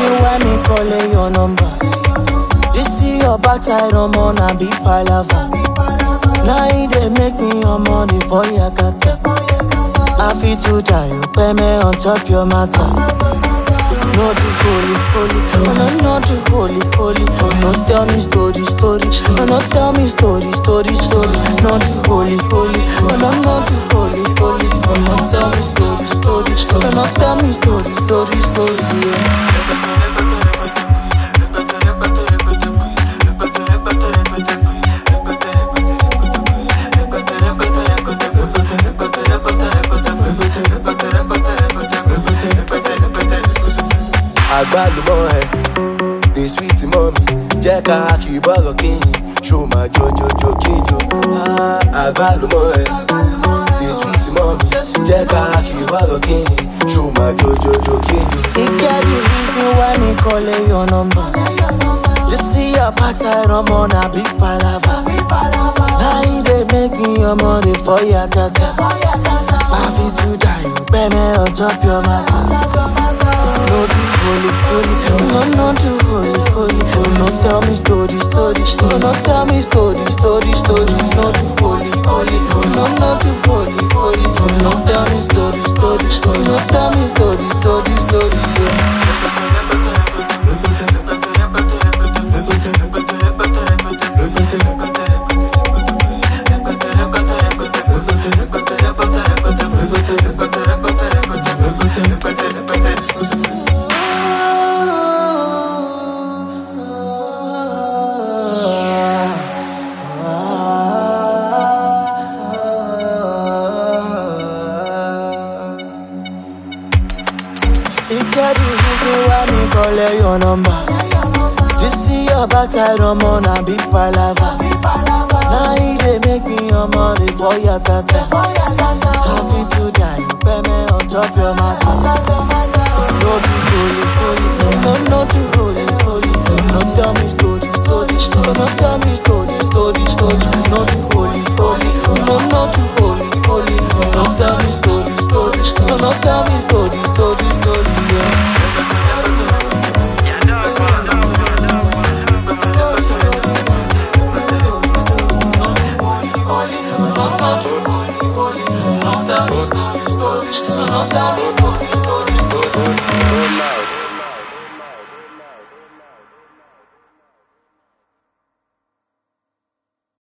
reason why me calling your number. This see your backside, I'm on a big palava. Now it dey make me your money for your kata. I feel to die, you pay me on top your matter. No do holy, holy, oh no, no do holy, holy. Oh no, tell me story, story. Oh no, tell me story, story, story. No do holy, holy. Oh no, no do holy, holy. Oh no, tell me story, story. Oh no, tell me story, story, story. Yeah. àgbálùmọ̀ ẹ̀ the sweet mọ́mí jẹ́ ká kì í bọ̀rọ̀ kíyìn ṣó máa jojojo kíjo. Ah, àgbálùmọ̀ ẹ̀ the sweet mọ́mí jẹ́ ká kì í bọ̀rọ̀ kíyìn ṣó máa jojojo kíjo. It get the reason why me calling your number. Just see your backside, I'm on a big palava. Now it dey make me your money for your kata. I feel to die, you pay me on top your matter. No do holy, holy, no, no do holy, holy. Oh, no tell me story, story. Oh, no tell me story, story, story. No do holy, holy. Oh, no, no do holy, holy. Oh, no tell me story, story. Oh, no tell me story, story, story. Yeah. It get the reason why me call your number. Just see your backside, I'm on a big palava. Now it dey make me your money for your kata. Happy to die, you pay me on top your matter. No do holy, holy,